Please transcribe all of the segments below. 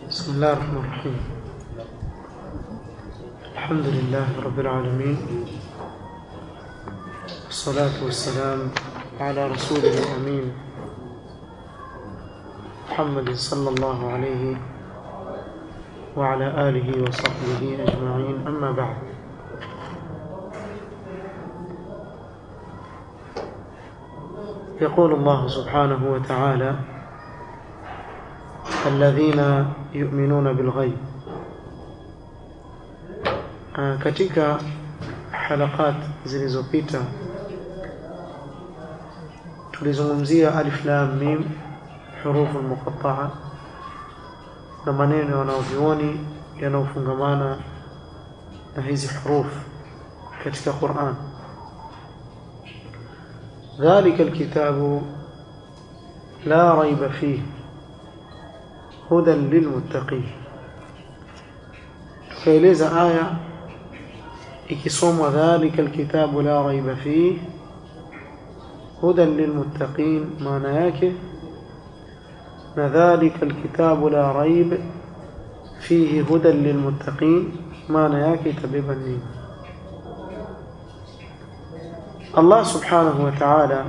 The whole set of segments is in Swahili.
بسم الله الرحمن الرحيم الحمد لله رب العالمين والصلاة والسلام على رسوله الأمين محمد صلى الله عليه وعلى آله وصحبه أجمعين أما بعد يقول الله سبحانه وتعالى الذين يؤمنون بالغيب katika halakat zilizopita tulizungumzia alif lam mim hurufu muqatta'a na maneno yanayovioni yanayofungamana na hizi hurufu katika Qur'an ذلك الكتاب لا ريب فيه هدى للمتقين tukaeleza aya ikisomwa dhalika alkitabu la raiba fih hudan lilmuttaqin maana yake na dhalika alkitabu la raib fihi hudan lilmuttaqin maana yake itabeba nini Allah subhanahu wa ta'ala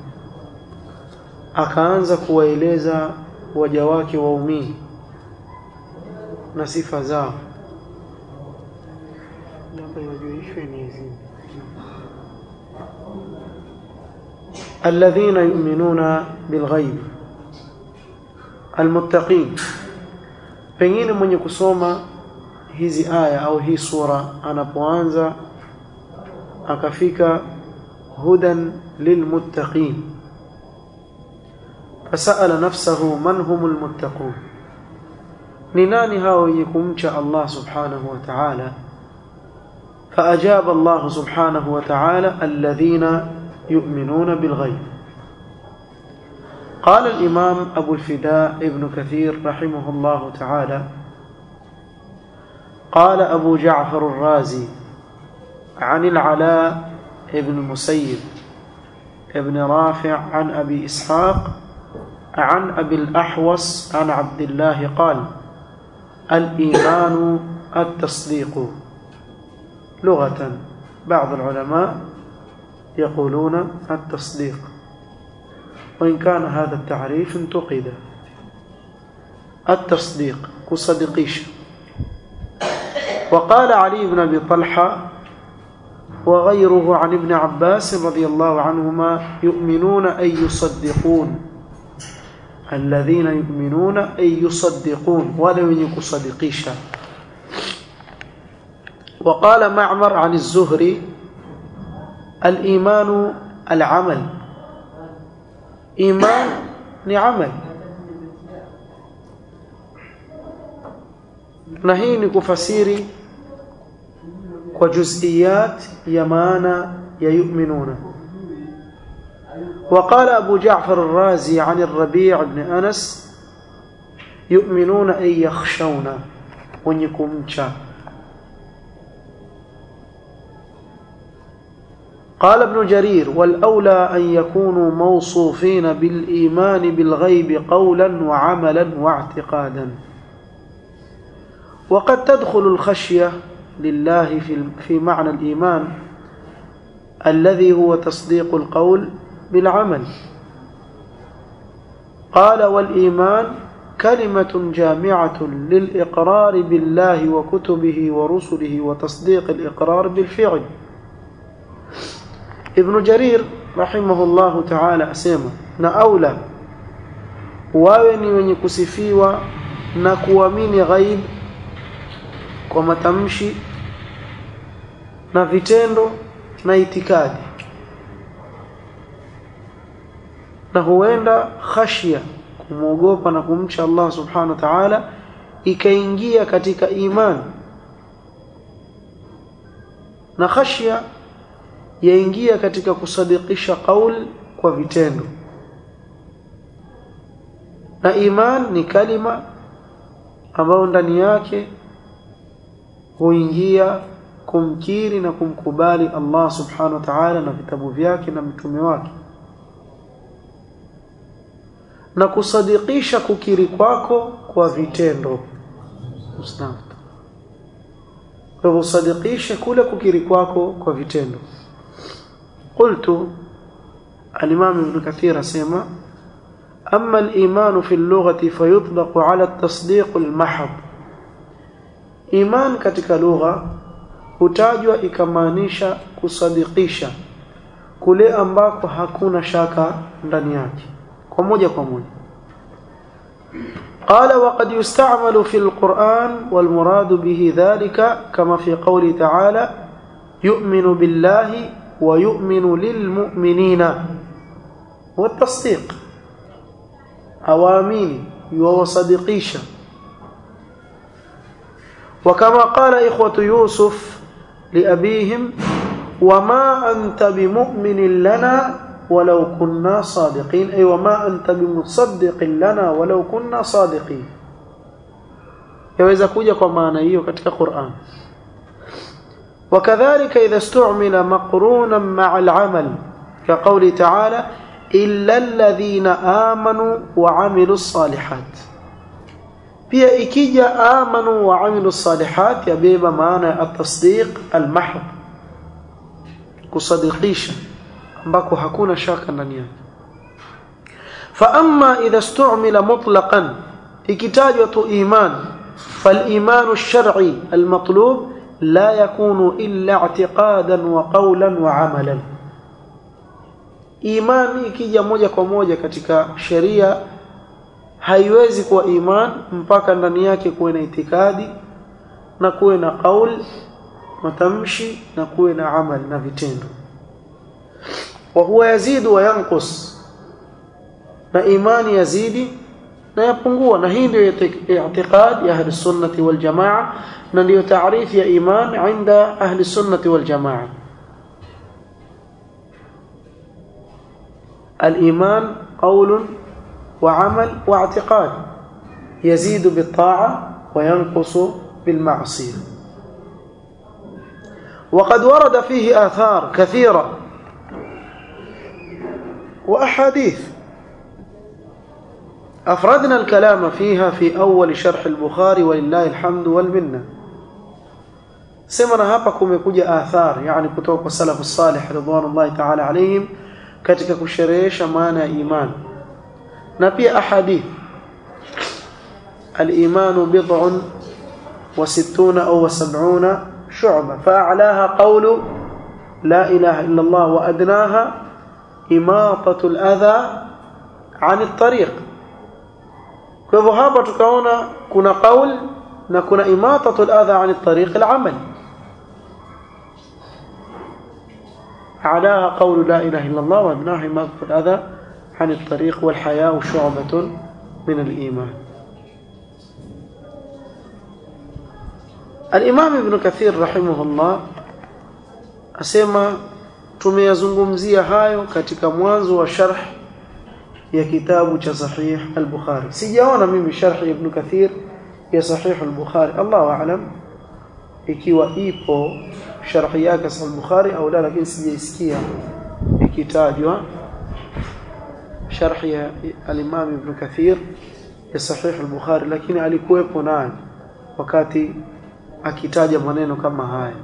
akaanza kuwaeleza waja wake waumini na sifa zao الذين يؤمنون بالغيب المتقين pengine mwenye kusoma hizi aya au hii sura anapoanza akafika hudan lilmuttaqin fasala nafsahu man humul muttaqun ni nani hao wenye kumcha Allah subhanahu wa ta'ala فأجاب الله سبحانه وتعالى الذين يؤمنون بالغيب قال الإمام أبو الفداء ابن كثير رحمه الله تعالى قال أبو جعفر الرازي عن العلاء ابن المسيب ابن رافع عن أبي إسحاق عن أبي الأحوص عن عبد الله قال الإيمان التصديق لغة بعض العلماء يقولون التصديق وإن كان هذا التعريف انتقد التصديق كصدقيش وقال علي بن أبي طلحة وغيره عن ابن عباس رضي الله عنهما يؤمنون أي يصدقون الذين يؤمنون أي يصدقون ولو يكصدقيش وقال معمر عن الزهري الإيمان العمل إيمان نعمل نهيني كفسيري وجزئيات يمانا يؤمنون وقال أبو جعفر الرازي عن الربيع بن أنس يؤمنون أن يخشون ونكم شاء قال ابن جرير والأولى أن يكونوا موصوفين بالإيمان بالغيب قولا وعملا واعتقادا وقد تدخل الخشية لله في في معنى الإيمان الذي هو تصديق القول بالعمل قال والإيمان كلمة جامعة للإقرار بالله وكتبه ورسله وتصديق الإقرار بالفعل ابن جرير رحمه الله تعالى asema na aula wawe ni wenye kusifiwa na kuamini ghaib kwa matamshi na vitendo na itikadi na huenda khashia kumwogopa na kumcha Allah subhanahu wa ta'ala ikaingia katika imani na khashia yaingia katika kusadikisha qaul kwa vitendo na iman ni kalima ambayo ndani yake huingia kumkiri na kumkubali Allah subhanahu wa ta'ala na vitabu vyake na mtume wake na kusadikisha kukiri kwako kwa vitendo alaikum salam kwa hivyo usadikishe kule kukiri kwako kwa vitendo qultu al-imam ibn kathir asema أما الإيمان في اللغة فيطلق على التصديق المحض إيمان katika lugha hutajwa ikamaanisha kusadikisha kule ambako hakuna shaka ndani yake kwa moja kwa moja قال وقد يستعمل في القرآن والمراد به ذلك كما في قوله تعالى يؤمن بالله ويؤمن للمؤمنين والتصديق أوامين وصديقيشا وكما قال إخوة يوسف لأبيهم وما أنت بمؤمن لنا ولو كنا صادقين أي وما أنت بمصدق لنا ولو كنا صادقين يوزا كوجا kwa maana hiyo katika Qur'an وكذلك إذا استعمل مقرونا مع العمل كقول تعالى إلا الذين آمنوا وعملوا الصالحات pia ikija amanu wa amilu salihat yabeba maana ya at-tasdiq al-mahd kusadikisha ambako hakuna shaka ndani yake fa amma idha istu'mila mutlaqan ikitajwa tu iman فالإيمان الشرعي المطلوب لا يكون إلا اعتقادا وقولا وعملا imani ikija moja kwa moja katika sheria haiwezi kuwa iman mpaka ndani yake kuwe na itikadi na kuwe na qaul matamshi na kuwe na amal na vitendo wa huwa yazidu wa yanqus na imani yazidi na yapungua na hii ndio i'tiqad ya ahli sunnati wal jamaa na ndio taarifu ya iman inda ahli sunnati wal jamaa الإيمان قول وعمل واعتقاد يزيد بالطاعة وينقص بالمعصية وقد ورد فيه آثار كثيرة وأحاديث أفردنا الكلام فيها في أول شرح البخاري ولله الحمد والمنة سمنا hapa kumekuja athar yani kutoka kwa salafu salih ridwanullahi ta'ala alayhim katika kusherehesha maana ya iman na pia ahadith al-iman bid'un wa sittuna aw sab'una shu'ba fa'alaha qawlu la ilaha illa Allah wa adnaha imatatu al-adha 'an at-tariq kwa hivyo hapa tukaona kuna qaul na kuna imatatu al-adha 'an at-tariq al-amal أعلاها قول لا إله إلا الله وأدناها إماطة الأذى عن الطريق والحياة شعبة من الإيمان الإمام ابن كثير رحمه الله أسمى tumeyazungumzia hayo katika mwanzo wa sharh ya kitabu cha sahih al-Bukhari sijaona mimi sharh ibn Kathir ya sahih al-Bukhari Allahu a'lam ikiwa ipo sharhi yake sahih al-Bukhari au la lakini sijaisikia ikitajwa sharhi ya al-Imam Ibn Kathir ya sahih al-Bukhari lakini alikuwepo naye wakati akitaja maneno kama haya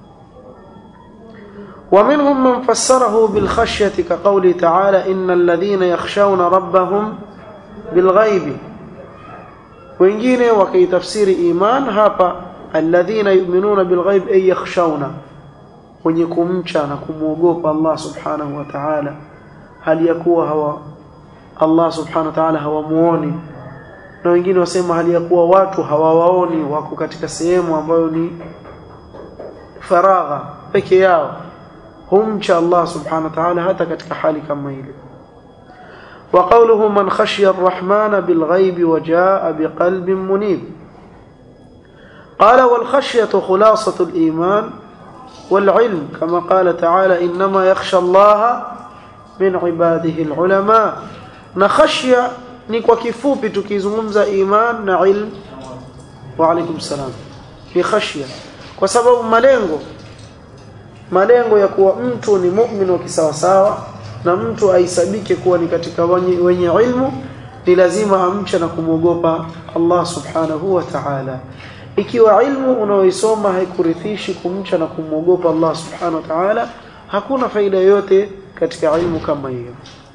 ومنهم من فسره بالخشية كقوله تعالى إن الذين يخشون ربهم بالغيب wengine wakaitafsiri iman hapa alladhina yu'minuna bilghaib ay yakhshawna wenye kumcha na kumwogopa Allah subhanahu wa ta'ala hali ya kuwa hawa Allah subhanahu wa ta'ala hawamuoni na wengine wasema hali ya kuwa watu hawawaoni wako katika sehemu ambayo ni faragha peke yao humcha Allah subhanahu wa ta'ala hata katika hali kama ile وقوله من خشي الرحمن بالغيب وجاء بقلب منيب قال والخشية خلاصة الإيمان والعلم كما قال تعالى إنما يخشى الله من عباده العلماء نخشية نكوى كفوبي تكيزمز إيمان نعلم وعليكم السلام في خشية وسبب ملengo malengo ya kuwa mtu ni mu'min wa kisawasawa na mtu aisabike kuwa ni katika wenye, wenye ilmu ni lazima amche na kumwogopa Allah subhanahu wa ta'ala ikiwa ilmu unaoisoma haikurithishi kumcha na kumwogopa Allah subhanahu wa ta'ala hakuna faida yoyote katika ilmu kama hiyo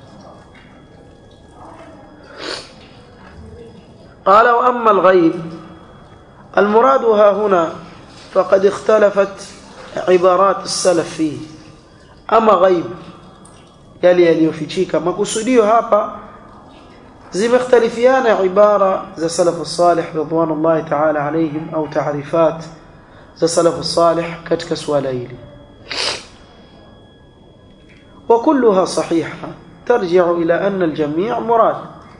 قال واما الغيب المراد ها هنا فقد اختلفت عبارات السلف فيه اما غيب yale yaliyofichika makusudio hapa zimekhtalifiana ibara za salafu salih ridwanullahi ta'ala alayhim au taarifat za salafu salih katika swala hili وكلها صحيحة ترجع إلى أن الجميع مراد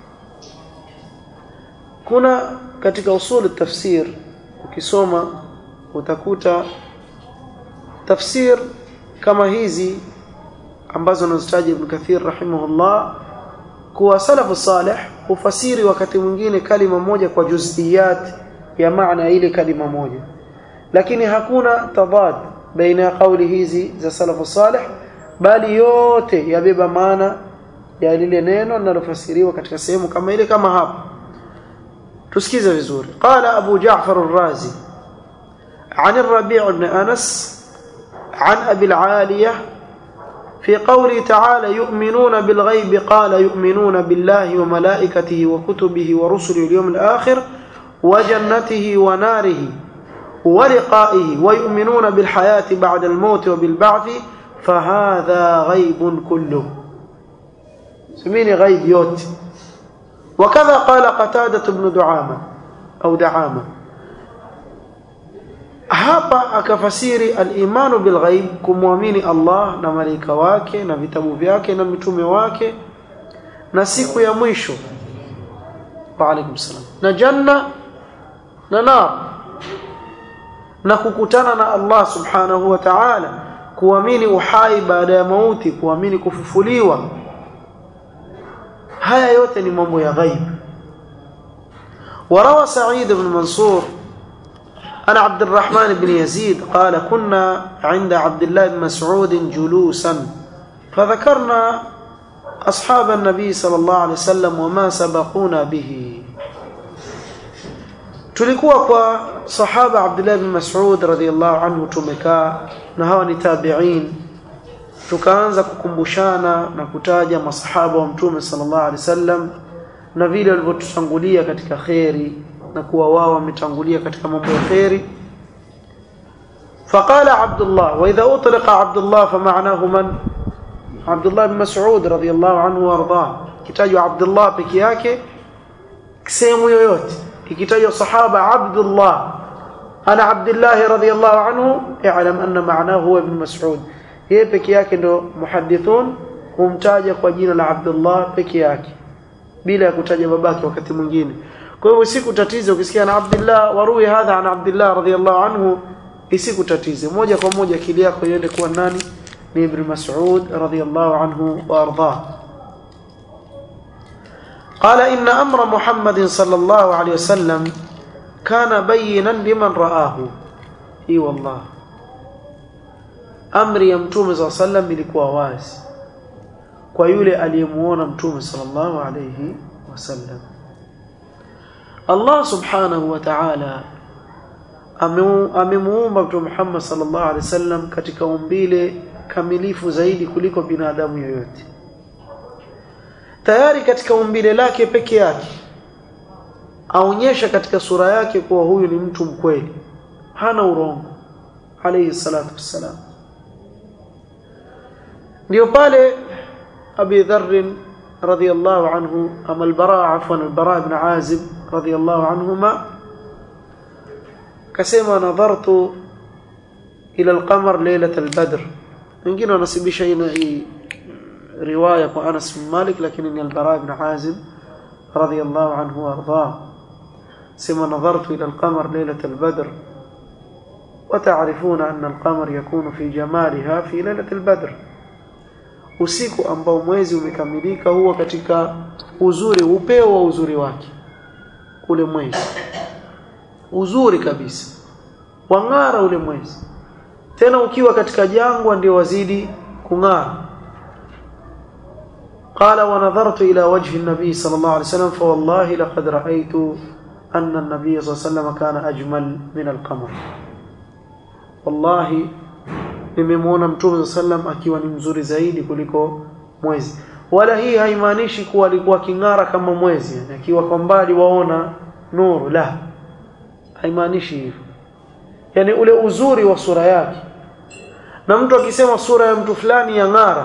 kuna katika usul tafsir ukisoma utakuta tafsir kama hizi ambazo anazitaja Ibn Kathir rahimahullah kuwa salafu salih hufasiri wakati mwingine kalima moja kwa juziyat ya maana ile kalima moja lakini hakuna tadad baina ya kauli hizi za salafu salih bali yote yabeba maana ya lile neno linalofasiriwa katika sehemu kama ile kama hapa tusikize vizuri qala abu ja'far ar-razi عن الربيع بن أنس عن أبي العالية في قوله تعالى يؤمنون بالغيب قال يؤمنون بالله وملائكته وكتبه ورسله اليوم الآخر وجنته وناره ولقائه ويؤمنون بالحياة بعد الموت وبالبعث فهذا غيب كله سميني غيب يوت وكذا قال قتادة بن دعامة أو دعامة hapa akafasiri al-imanu bil ghaib kumwamini Allah na malaika wake na vitabu vyake na mitume wake na siku ya mwisho wa alaikum salam na janna na nar na kukutana na Allah subhanahu wa ta'ala kuamini uhai baada ya mauti kuamini kufufuliwa haya yote ni mambo ya ghaib وروى سعيد بن منصور أنا عبد الرحمن بن يزيد قال كنا عند عبد الله بن مسعود جلوسا فذكرنا أصحاب النبي صلى الله عليه وسلم وما سبقونا به tulikuwa kwa sahaba Abdullah bin Mas'ud radhiyallahu anhu tumekaa na hawa ni tabi'in tukaanza kukumbushana na kutaja masahaba wa mtume sallallahu alaihi wasallam na vile walivyotutangulia katika kheri na kuwa wao wametangulia katika mambo ya kheri فقال عبد الله واذا اطلق عبد الله فمعناه من عبد الله بن مسعود رضي الله عنه وارضاه kitajwa Abdullah peke yake sehemu yoyote ikitajwa sahaba Abdullah ana Abdullah radhiyallahu anhu i'lam anna ma'nahu huwa ibn Mas'ud yeye peke yake ndo muhaddithun humtaja kwa jina la Abdullah peke yake bila ya kutaja babake wakati mwingine kwa hivyo isikutatize ukisikia na Abdullah warui hadha an Abdullah radhiyallahu anhu isikutatize moja kwa moja akili yako iende kuwa nani ni Ibn Mas'ud radhiyallahu anhu wa ardhah قال إن أمر محمد صلى الله عليه وسلم كان بينا لمن رآه اي والله amri ya mtume صلى الله عليه وسلم ilikuwa wazi kwa yule aliyemuona mtume sallallahu alayhi wasallam Allah subhanahu wa ta'ala amemuumba mtume Muhammad sallallahu alayhi wasallam katika umbile kamilifu zaidi kuliko binadamu yoyote tayari katika umbile lake peke yake aonyesha katika sura yake kuwa huyu ni mtu mkweli hana urongo alayhi salatu wassalam ndio pale Abi Dharr radhiyallahu anhu ama al-Bara afwan al-Bara ibn Azib radhiyallahu anhuma kasema nadhartu ila al-qamar laylat al-badr wengine wanasibisha hii riwaya kwa Anas bin Malik lakini ni al-Bara ibn Azib radhiyallahu anhu warḍah sema nadhartu ila al-qamar laylat al-badr وتعرفون أن القمر يكون في جمالها في ليلة البدر usiku ambao mwezi umekamilika huwa katika uzuri upeo wa uzuri wake ule mwezi uzuri kabisa wang'ara ule mwezi tena ukiwa katika jangwa ndio wazidi kung'ara قال ونظرت إلى وجه النبي صلى الله عليه وسلم فوالله لقد رأيت أن النبي صلى الله عليه وسلم كان أجمل من القمر والله nimemwona mtume sallam akiwa ni mzuri zaidi kuliko mwezi wala hii haimaanishi kuwa alikuwa king'ara kama mwezi akiwa kwa mbali waona nuru la haimaanishi hivyo yani ule uzuri wa sura yake na mtu akisema sura ya mtu fulani ya ng'ara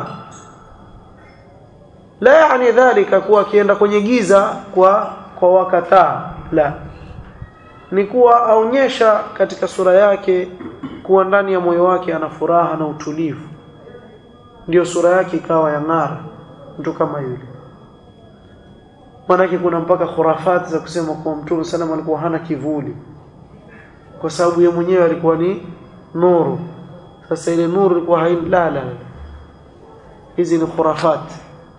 la yani dhalika kuwa akienda kwenye giza kwa kwa wakataa la ni kuwa aonyesha katika sura yake kuwa ndani ya moyo wake ana furaha na utulivu ndio sura yake ikawa ya ng'ara mtu kama yule maanake kuna mpaka khurafati za kusema kuwa mtume sallam alikuwa hana kivuli kwa sababu yeye mwenyewe alikuwa ni nuru sasa ile nuru ilikuwa hain la la hizi ni khurafati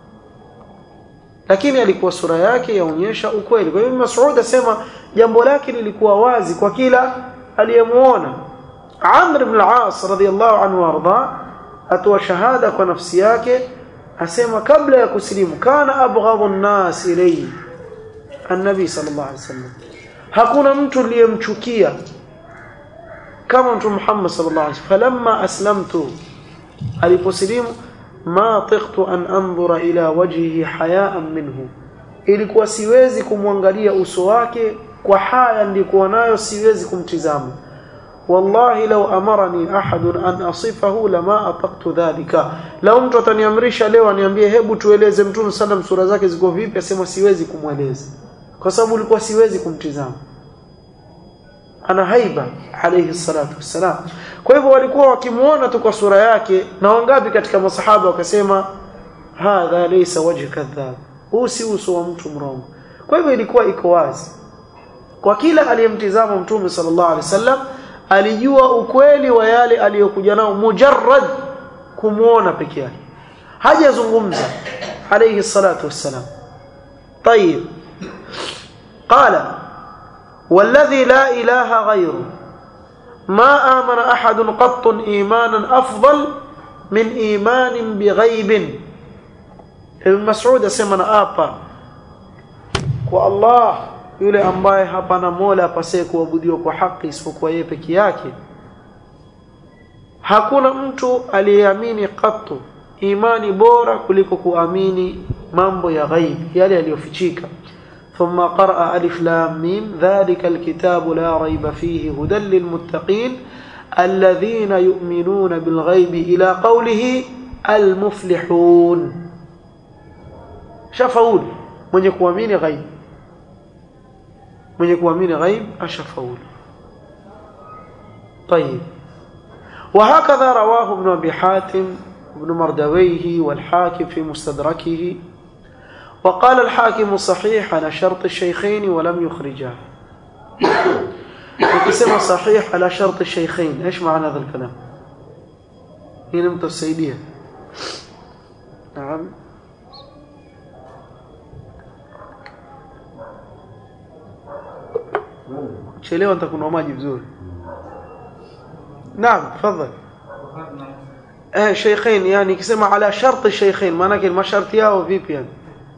lakini alikuwa sura yake yaonyesha ukweli kwa hiyo Mas'ud asema jambo lake lilikuwa wazi kwa kila aliyemuona Amr ibn al-As radhiyallahu anhu warda atoa shahada kwa nafsi yake asema kabla ya kusilimu kana abghadhu an-nas ilayhi an-nabi sallallahu alayhi wasallam hakuna mtu aliyemchukia kama mtu Muhammad sallallahu alayhi wasallam falamma aslamtu aliposilimu ma tiqtu an anzura ila wajhihi hayaan minhu ilikuwa siwezi kumwangalia uso wake kwa haya ndikuwa nayo siwezi kumtizama wallahi law amarani ahadun an asifahu lama ataqtu dhalika law mtu ataniamrisha leo aniambie hebu tueleze mtume sallam sura zake ziko vipi asema siwezi kumweleza kwa sababu ilikuwa siwezi kumtizama ana haiba alayhi salatu wassalam kwa hivyo walikuwa wakimuona tu kwa sura yake na wangapi katika masahaba wakasema hadha laysa wajh kadhab huu si uso wa mtu mrongo kwa hivyo ilikuwa iko wazi kwa kila aliyemtizama mtume sallallahu alaihi wasallam alijua ukweli wa yale aliyokuja nao mujarrad kumuona peke yake hajazungumza alayhi salatu wassalam طيب قال والذي لا إله غيره ما آمن أحد قط إيمانا أفضل من إيمان بغيب ابن مسعود أسمنا آبا والله yule ambaye hapana mola apasaye kuabudiwa kwa haki isipokuwa yeye peke yake hakuna mtu aliyeamini katu imani bora kuliko kuamini mambo ya ghaib yale yaliyofichika ثم قرأ ألف لام ميم ذلك الكتاب لا ريب فيه هدى للمتقين الذين يؤمنون بالغيب إلى قوله المفلحون شفاول من يكوامين غيب من يكوامين غيب أشفاول طيب وهكذا رواه ابن أبي حاتم ابن مردويه والحاكم في مستدركه وقال الحاكم صحيح على شرط الشيخين ولم يخرجاه ukisema صحيح على شرط الشيخين ايش معنى هذا الكلام هنا متسيديه نعم chelewa nitakunywa maji vizuri naam tafadhali eh sheikhain yani kisema ala shart sheikhain maana yake masharti yao vipi yani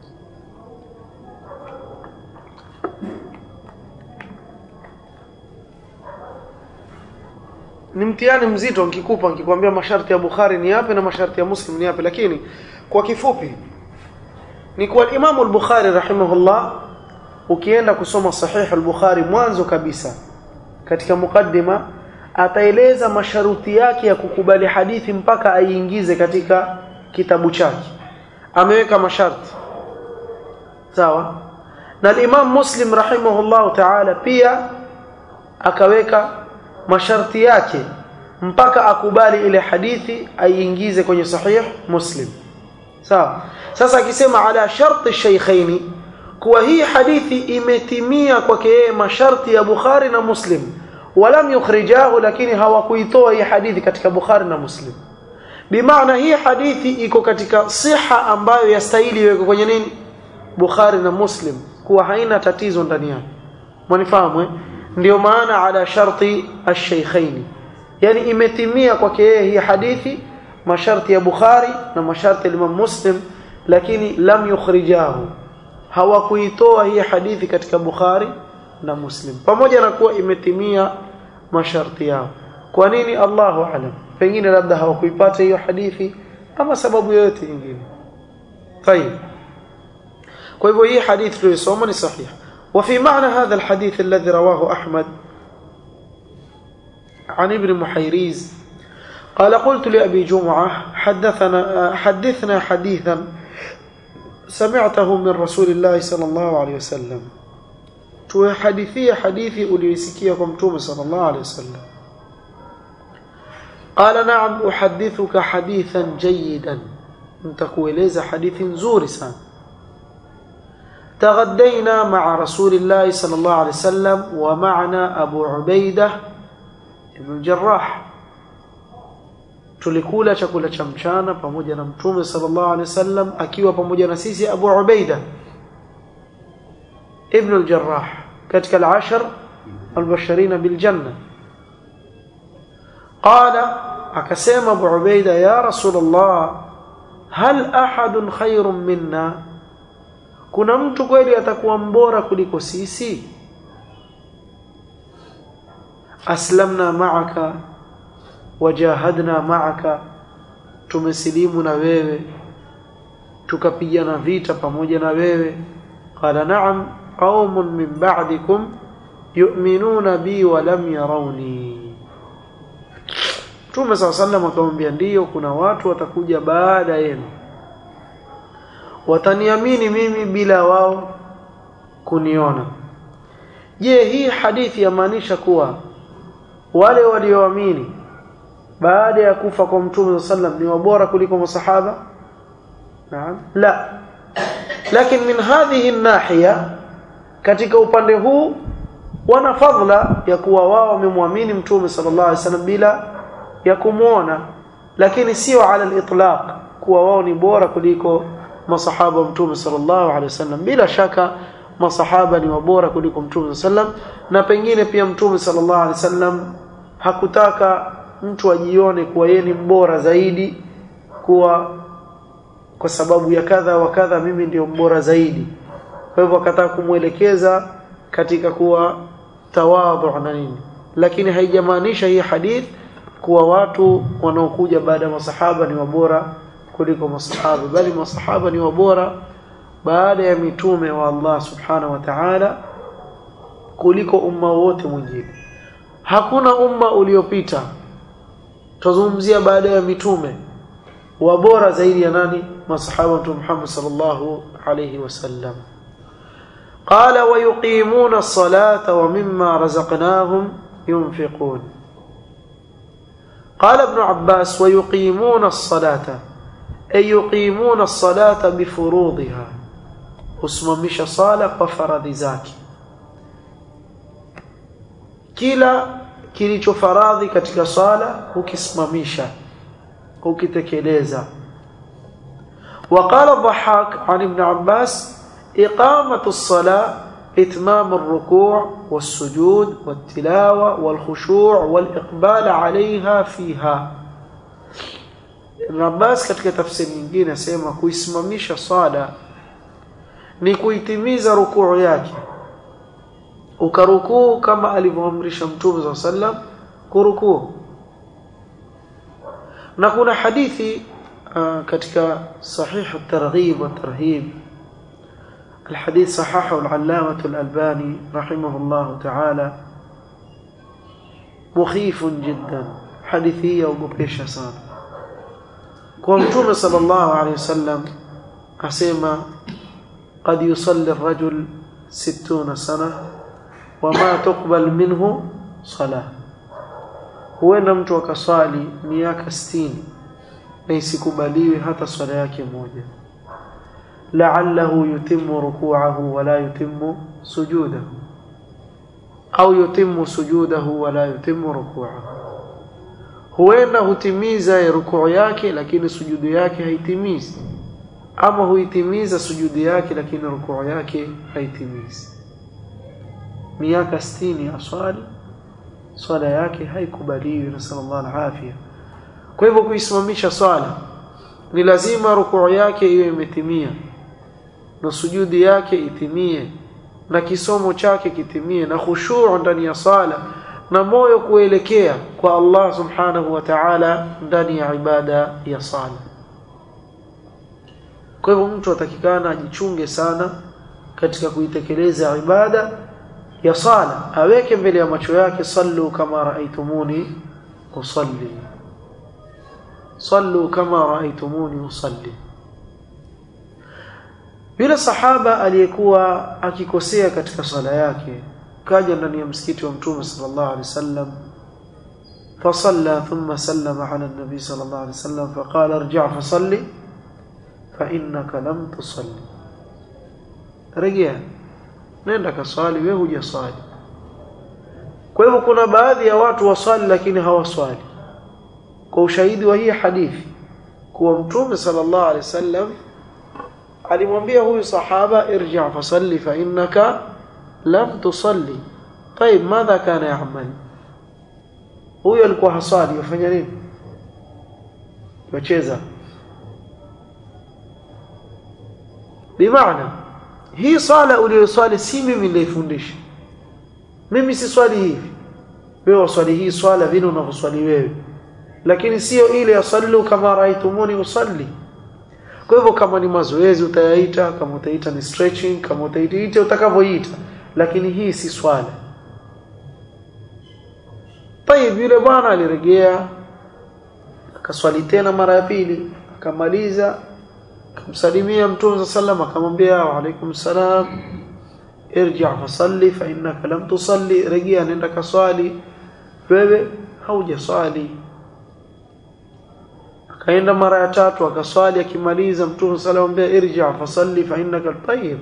ni mtihani mzito nikikupa nikikwambia masharti ya Bukhari ni yapi na masharti ya Muslim ni yapi lakini kwa kifupi ni kwa Imam al-Bukhari rahimahullah ukienda kusoma sahih al-Bukhari mwanzo kabisa katika mukaddima ataeleza masharuti yake ya kukubali hadithi mpaka aiingize katika kitabu chake ameweka masharti sawa na Imam Muslim rahimahullah ta'ala pia akaweka masharti yake mpaka akubali ile hadithi aiingize kwenye sahih Muslim sawa sasa akisema ala sharti shaykhaini kuwa hii hadithi imetimia kwake yeye masharti ya Bukhari na Muslim walam yukhrijahu lakini hawakuitoa hii hadithi katika Bukhari na Muslim bimaana hii hadithi iko katika siha ambayo yastahili iwekwe kwenye nini Bukhari na Muslim kuwa haina tatizo ndani yake mwanifahamu eh ndio maana ala sharti ash-shaykhain yani imetimia kwake yeye hii hadithi masharti ya Bukhari na masharti ya Imam Muslim lakini lam yukhrijahu hawakuitoa hii hadithi katika Bukhari na Muslim pamoja na kuwa imetimia masharti yao kwa nini Allahu alam pengine labda hawakuipata hiyo hadithi ama sababu yoyote nyingine طيب kwa hivyo hii hadithi tuliyosoma ni sahihi وفي معنى هذا الحديث الذي رواه أحمد عن ابن محيريز قال قلت لأبي جمعة حدثنا حدثنا حديثا سمعته من رسول الله صلى الله عليه وسلم tuhadithia hadithi uliyosikia kwa mtume sallallahu alaihi wasallam qala na'am uhaddithuka hadithan jayidan nitakueleza hadithi nzuri sana تغدينا مع رسول الله صلى الله عليه وسلم ومعنا أبو عبيدة بن الجراح tulikula chakula cha mchana pamoja na mtume sallallahu alaihi wasallam akiwa pamoja na sisi Abu Ubaida ibn al-Jarrah katika al-ashar al-basharina bil janna qala akasema Abu Ubaida ya Rasulullah hal ahadun khairun minna kuna mtu kweli atakuwa mbora kuliko sisi aslamna ma'aka wajahadna ma'aka tumesilimu na wewe tukapigana vita pamoja na wewe qala na'am qaumun min ba'dikum yu'minuna bi wa lam yarawni Mtume صلى الله عليه وسلم akamwambia ndiyo kuna watu watakuja baada yenu wataniamini mimi bila wao kuniona je hii hadithi yamaanisha kuwa wale walioamini baada ya kufa kwa mtume sallam ni wabora kuliko masahaba naam la lakini min hadhihi nahiya katika upande huu wana fadhila ya kuwa wao wamemwamini mtume sallallahu alaihi wasallam bila ya kumuona lakini sio ala al-itlaq kuwa wao ni bora kuliko masahaba wa mtume sallallahu alaihi wasallam bila shaka masahaba ni wabora kuliko mtume sallam na pengine pia mtume sallallahu alaihi wasallam hakutaka mtu ajione kuwa yeye ni mbora zaidi kuwa kwa sababu ya kadha wa kadha mimi ndio mbora zaidi kwa hivyo akataka kumwelekeza katika kuwa tawadhu na nini lakini haijamaanisha hii hadith kuwa watu wanaokuja baada ya masahaba ni wabora kuliko masahaba bali masahaba ni wabora baada ya mitume wa Allah subhanahu wa ta'ala kuliko umma wote mwingine hakuna umma uliopita tuzungumzia baada ya mitume wabora zaidi ya nani masahaba wa Muhammad sallallahu alayhi wasallam قال ويقيمون الصلاة ومما رزقناهم ينفقون قال ابن عباس ويقيمون الصلاة أي يقيمون الصلاة بفروضها usimamisha sala kwa faradhi zake kila kilicho faradhi katika sala ukisimamisha ukitekeleza وقال الضحاك عن ابن عباس إقامة الصلاة إتمام الركوع والسجود والتلاوة والخشوع والإقبال عليها فيها Ibn Abbas katika tafsiri nyingine asema kuisimamisha sala ni kuitimiza rukuu yake ukarukuu kama alivyoamrisha Mtume صلى sallam kurukuu na kuna hadithi uh, katika sahih at-targhib wa tarhib الحديث صححه العلامة الألباني رحمه الله تعالى مخيف جدا حديثية وقبيشة sana kwa mtume sallallahu alayhi wasallam asema قد يصلي الرجل ستون سنة وما تقبل منه صلاة huenda mtu akaswali miaka 60 na isikubaliwe hata swala yake moja la'allahu yutimmu ruku'ahu wa la yutimmu sujudahu au yutimmu sujudahu wa la yutimmu ruku'ahu huenda hutimiza rukuu yake lakini sujudu yake haitimizi ama huitimiza sujudu yake lakini rukuu yake haitimizi miaka 60 aswali swala yake haikubaliwi na sallallahu alafia kwa hivyo kuisimamisha swala ni lazima rukuu yake iwe imetimia na sujudi yake itimie na kisomo chake kitimie na khushu' ndani ya sala na moyo kuelekea kwa Allah subhanahu wa ta'ala ndani ya ibada ya sala kwa hivyo mtu atakikana ajichunge sana katika kuitekeleza ibada ya sala aweke mbele ya macho yake sallu kama raaitumuni usalli sallu kama raaitumuni usalli yule sahaba aliyekuwa akikosea katika sala yake kaja ndani ya msikiti wa mtume sallallahu alaihi wasallam فصلى ثم سلم على النبي صلى الله عليه وسلم فقال ارجع فصلي فإنك لم تصلي رجع nenda kaswali wewe hujaswali kwa hivyo kuna baadhi ya watu waswali lakini hawaswali kwa ushahidi wa hii hadithi kuwa mtume sallallahu alaihi wasallam alimwambia huyu sahaba irji' fasalli fa innaka lam tusalli طيب ماذا كان يعمل huyo alikuwa haswali yafanya nini yacheza bimaana hii sala uliyoswali si mimi nilifundisha mimi si swali hivi wewe waswali hii swala vile unavyoswali wewe lakini sio ile yasallu kama raitumuni usalli kwa hivyo kama ni mazoezi utayaita kama utaita ni stretching kama utaita utakavyoita lakini hii si swala Tayib yule bwana alirejea akaswali tena mara ya pili akamaliza akamsalimia mtume sallam akamwambia wa alaikum salam irji' fasalli fa innaka lam tusalli rejea nenda kaswali wewe haujaswali akaenda mara ya tatu akaswali akimaliza mtume sallam akamwambia irji' fasalli fa innaka tayyib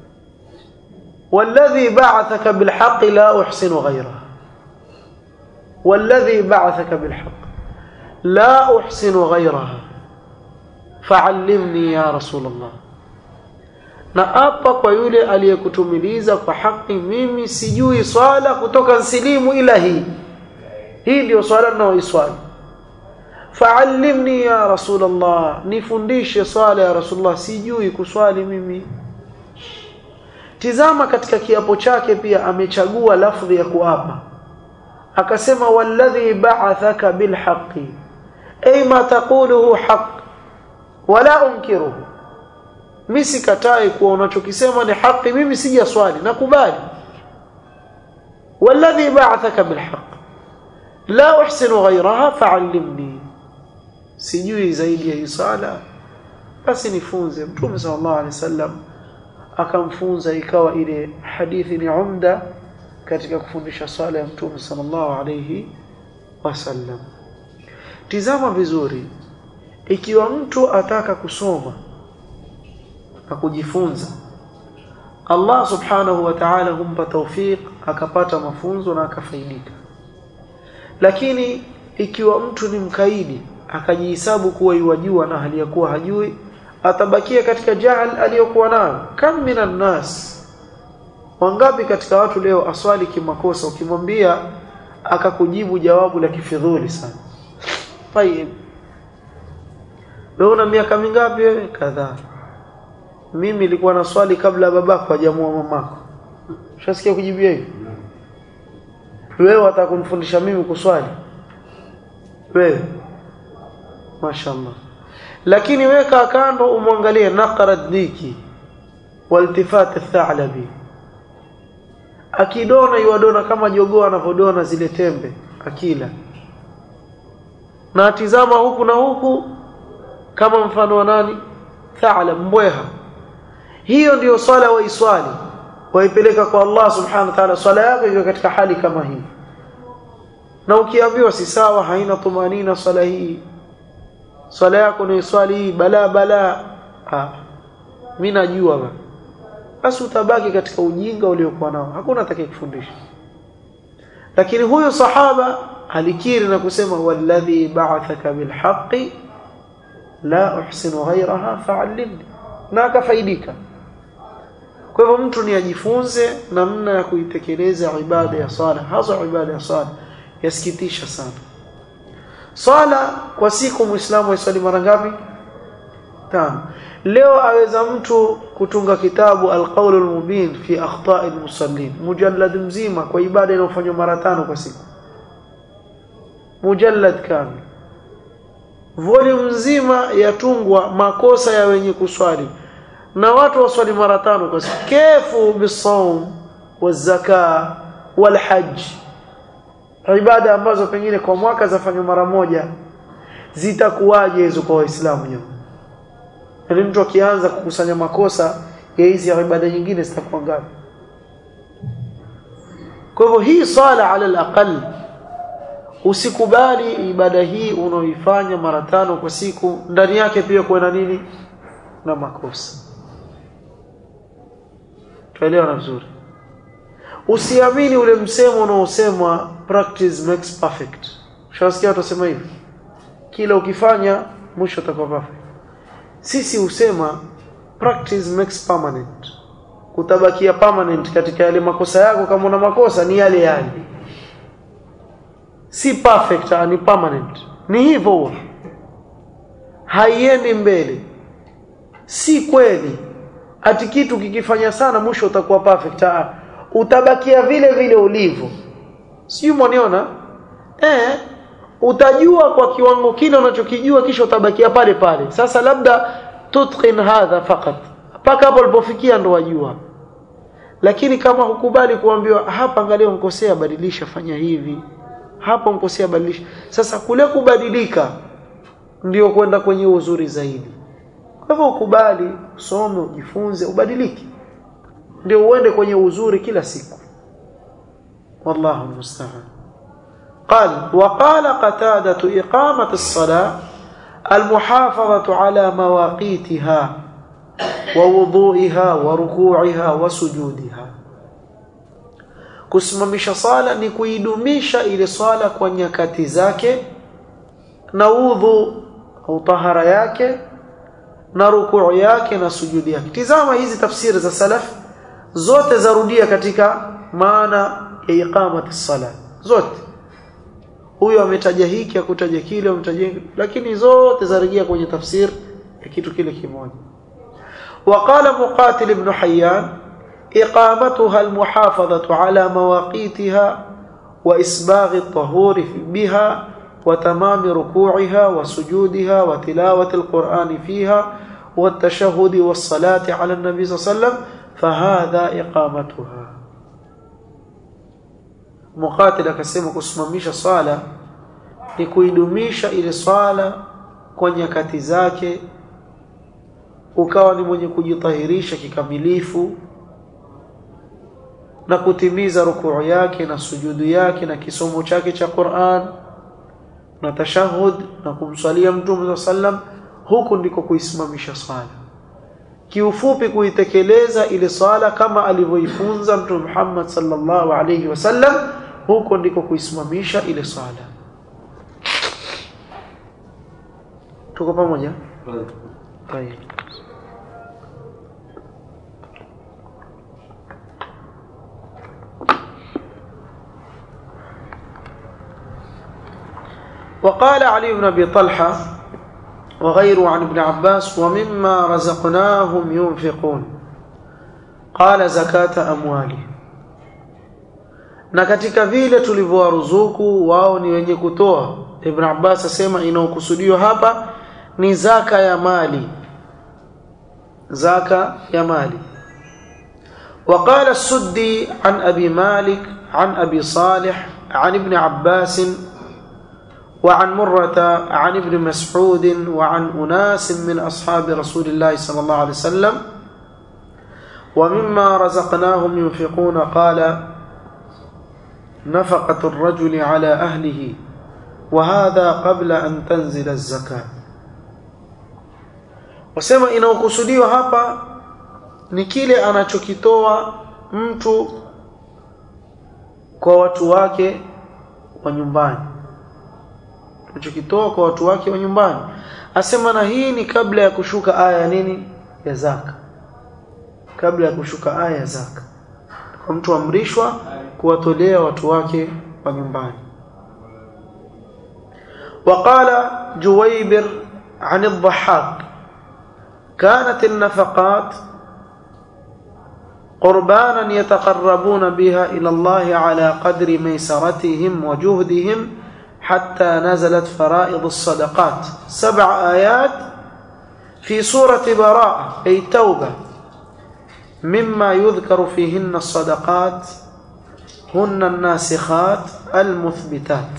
والذي بعثك بالحق لا أحسن غيره والذي بعثك بالحق لا أحسن غيرها فعلمني يا رسول الله na apa kwa yule aliyekutumiliza kwa haki mimi sijui swala kutoka nsilimu ila hii hii ndio swala ninaoiswali faallimni ya rasulullah nifundishe swala ya rasulullah sijui kuswali mimi tizama katika kiapo chake pia amechagua lafdhi ya kuapa akasema walladhi ba'athaka bilhaqqi ay ma taquluhu haqq wala unkiruhu mimi sikatai kuwa unachokisema ni haki mimi sija swali nakubali walladhi ba'athaka bilhaqq la uhsinu ghayraha fa'allimni sijui zaidi ya sala basi nifunze mtume sallallahu alaihi wasallam akamfunza ikawa ile hadithi ni umda katika kufundisha swala ya mtume sallallahu alayhi wasallam tizama vizuri ikiwa mtu ataka kusoma na kujifunza Allah subhanahu wa ta'ala humpa tawfiq akapata mafunzo na akafaidika lakini ikiwa mtu ni mkaidi akajihesabu kuwa yuwajua na hali ya kuwa hajui atabakia katika jahal aliyokuwa nayo kam minan nas wangapi katika watu leo aswali kimakosa ukimwambia akakujibu jawabu la kifidhuli sana tayib wewe una miaka mingapi wewe kadhaa mimi nilikuwa na swali kabla babako hajamua mamako ushasikia kujibia hivi wewe atakumfundisha mimi kuswali wewe mashaallah lakini weka kando umwangalie naqara diki waltifat athalabi akidona yuadona kama jogoo anavodona zile tembe akila na atizama huku na huku kama mfano wa nani thalab mbweha hiyo ndiyo swala waiswali waipeleka kwa Allah subhanahu wa ta'ala swala yako iwe katika hali kama hii na ukiambiwa si sawa haina tumanina swala hii swala yako ni swali hii bala bala ah mimi najua bana basi utabaki katika ujinga uliokuwa nao hakuna atakayekufundisha lakini huyo sahaba alikiri na kusema walladhi ba'athaka bilhaqqi la uhsinu ghayraha fa'allimni na akafaidika kwa hivyo mtu ni ajifunze namna ya kuitekeleza ibada ya sala hasa ibada ya sala yasikitisha sana sala kwa siku muislamu aiswali mara ngapi tano leo aweza mtu kutunga kitabu alqaul almubin fi akhta'i almusallin mujallad mzima kwa ibada inayofanywa mara tano kwa siku mujallad kamil volume nzima yatungwa makosa ya wenye kuswali na watu waswali mara tano kwa siku kefu bisawm wazaka walhajj ibada ambazo pengine kwa mwaka zafanywa mara moja zitakuwaje hizo kwa waislamu nyuma yaani mtu akianza kukusanya makosa ya hizi ibada nyingine zitakuwa ngapi kwa hivyo hii sala ala alaqal usikubali ibada hii unaoifanya mara tano kwa siku ndani yake pia kuwe na nini na makosa tuelewana vizuri usiamini ule msemo unaosemwa practice makes perfect ushasikia watu wasema hivi kila ukifanya mwisho utakuwa perfect sisi husema practice makes permanent utabakia permanent katika yale makosa yako kama una makosa ni yale yale si perfect ni permanent ni hivyo haiendi mbele si kweli ati kitu kikifanya sana mwisho utakuwa perfect ah utabakia vile vile ulivyo sijui mwaniona eh utajua kwa kiwango kile unachokijua kisha utabakia pale pale sasa labda tutqin hadha fakat mpaka hapo ulipofikia ndo wajua lakini kama hukubali kuambiwa hapa angalia unkosea badilisha fanya hivi hapa unkosea badilisha sasa kule kubadilika ndio kwenda kwenye uzuri zaidi kwa hivyo ukubali usome ujifunze ubadilike ndio uende kwenye uzuri kila siku wallahu musta'an قال وقال قتادة إقامة الصلاة المحافظة على مواقيتها ووضوئها وركوعها وسجودها kusimamisha sala ni kuidumisha ile swala kwa nyakati zake na udhu au tahara yake na rukuu yake na sujudi yake tizama hizi tafsiri za salaf zote zarudia katika maana ya iqamati sala zote huyo ametaja hiki akutaja kile ametaja lakini zote zarejea kwenye tafsir ya kitu kile kimoja وقال مقاتل ابن حيان إقامتها المحافظة على مواقيتها وإسباغ الطهور بها وتمام ركوعها وسجودها وتلاوة القرآن فيها والتشهد والصلاة على النبي صلى الله عليه وسلم فهذا إقامتها muqatil akasema kusimamisha swala ni kuidumisha ile swala kwa nyakati zake ukawa ni mwenye kujitahirisha kikamilifu na kutimiza rukuu yake na sujudu yake na kisomo chake cha Qur'an na tashahud na kumswalia mtume sallam huku ndiko kuisimamisha swala kiufupi kuitekeleza ile swala kama alivyoifunza mtume Muhammad sallallahu alayhi wasallam huko ndiko kuisimamisha ile swala tuko pamoja طيب وقال علي بن ابي طلحه وغيره عن ابن عباس ومما رزقناهم ينفقون قال زكاه اموالهم na katika vile tulivyowaruzuku wao ni wenye kutoa Ibn Abbas asema inaokusudiwa hapa ni zaka ya mali zaka ya mali وقال السدي عن أبي مالك عن أبي صالح عن ابن عباس وعن مرة عن ابن مسعود وعن أناس من أصحاب رسول الله صلى الله عليه وسلم ومما رزقناهم ينفقون قال نفقة الرجل على أهله وهذا قبل أن تنزل الزكاة wasema inaokusudiwa hapa ni kile anachokitoa mtu kwa watu wake wa nyumbani anachokitoa kwa watu wake wa nyumbani asema na hii ni kabla ya kushuka aya ya nini ya zaka kabla ya kushuka aya ya zaka kwa mtu amrishwa kuwatolea watu wake wa nyumbani وقال جويبر عن الضحاك كانت النفقات قربانا يتقربون بها إلى الله على قدر ميسرتهم وجهدهم حتى نزلت فرائض الصدقات سبع آيات في سورة براءة أي توبة مما يذكر فيهن الصدقات هن الناسخات المثبتات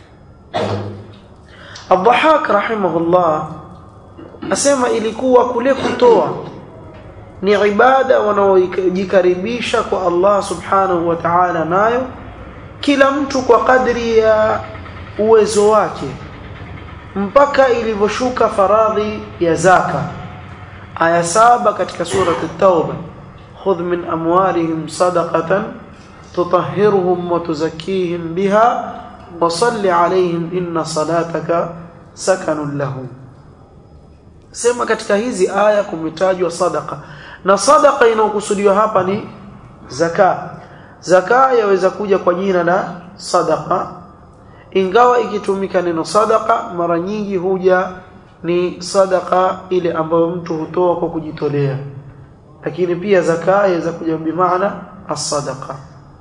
الضحاك رحمه الله asema ilikuwa kule kutoa ni ibada wanaojikaribisha kwa Allah subhanahu wa ta'ala nayo kila mtu kwa kadri ya uwezo wake mpaka ilivyoshuka faradhi ya zaka aya saba katika surati at-tauba khudh min amwalihim sadaqatan tutahhiruhum wa tuzakkihim biha wa salli alayhim inna salataka sakanun lahum sema katika hizi aya kumetajwa sadaka na sadaka inayokusudiwa hapa ni zaka zaka yaweza kuja kwa jina la sadaka ingawa ikitumika neno sadaka mara nyingi huja ni sadaka ile ambayo mtu hutoa kwa kujitolea lakini pia zaka yaweza kuja bimaana as-sadaqa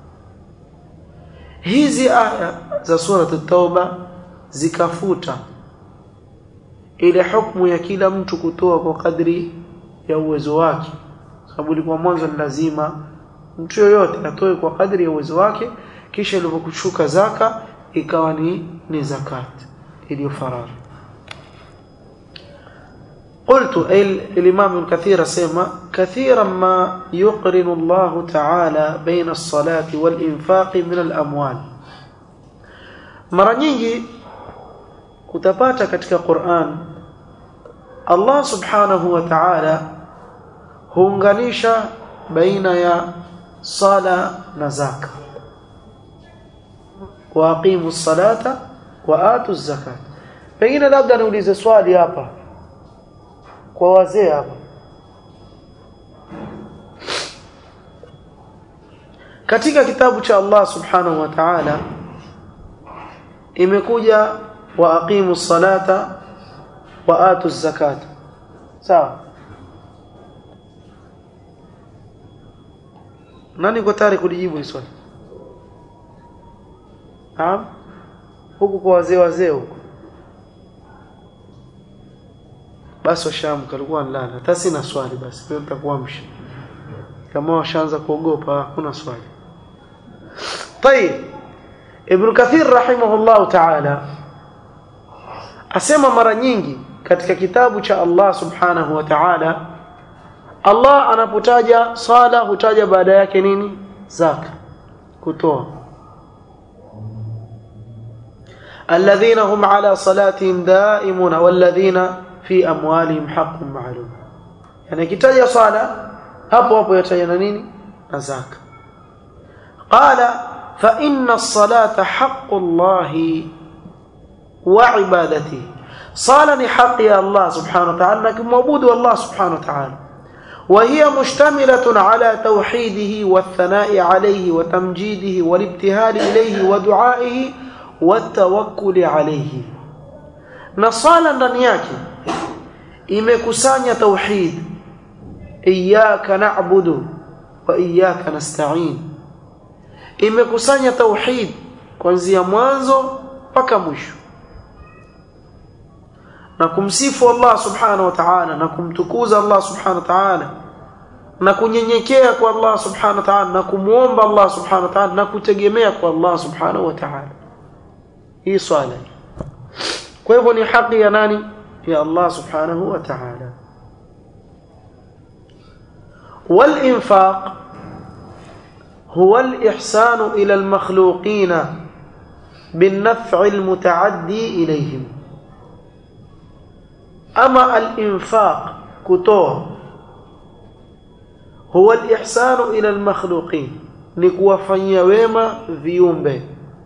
hizi aya za sura at-tauba zikafuta ile hukumu ya kila mtu kutoa kwa kadri ya uwezo wake sababu ilikuwa mwanzo ni lazima mtu yoyote atoe kwa kadri ya uwezo wake kisha ilipokushuka zaka ikawa ni ni zakat iliyo faradhi قلت أي الإمام الكثير سيما كثيرا ما يقرن الله تعالى بين الصلاة والإنفاق من الأموال mara nyingi utapata katika Qur'an Allah subhanahu wa ta'ala huunganisha baina ya sala na zaka wa aqimu salata wa atu zakat pengine labda niulize swali hapa kwa wazee hapa katika kitabu cha Allah subhanahu wa ta'ala imekuja wa aqimu salata wa atu zakata sawa nani kwa tayari kulijibu hili swali Naam huku kwa wazee wazee huku basi washaamka alikuwa nalala hata sina swali basi pia nitakuamsha kama washaanza kuogopa hakuna swali طيب Ibn Kathir rahimahullah ta'ala asema mara nyingi katika kitabu cha Allah subhanahu wa ta'ala Allah anapotaja sala hutaja baada yake nini zaka kutoa alladhina hum ala salatihim daimuna walladhina fi amwalihim haqqun ma'lum yani kitaja sala hapo hapo yataja na nini na zaka qala fa inna as-salata haqqullahi wa ibadatihi sala ni haki ya Allah subhanahu wa ta'ala na kumwabudu Allah subhanahu wa ta'ala وهي مشتملة على توحيده والثناء عليه وتمجيده والابتهال إليه ودعائه والتوكل عليه نصالا ndani yake imekusanya tauhid iyyaka na'budu wa iyyaka nasta'in imekusanya tauhid kuanzia mwanzo mpaka mwisho na kumsifu Allah subhanahu wa ta'ala na kumtukuza Allah subhanahu wa ta'ala na kunyenyekea kwa Allah subhanahu wa ta'ala na kumuomba Allah subhanahu wa ta'ala na kutegemea kwa Allah subhanahu wa ta'ala hii swala kwa hivyo ni haki ya nani ya Allah subhanahu wa ta'ala والإنفاق هو الإحسان إلى المخلوقين بالنفع المتعدي إليهم أما الإنفاق كتوه هو الإحسان إلى المخلوقين نكوفنيا wema viumbe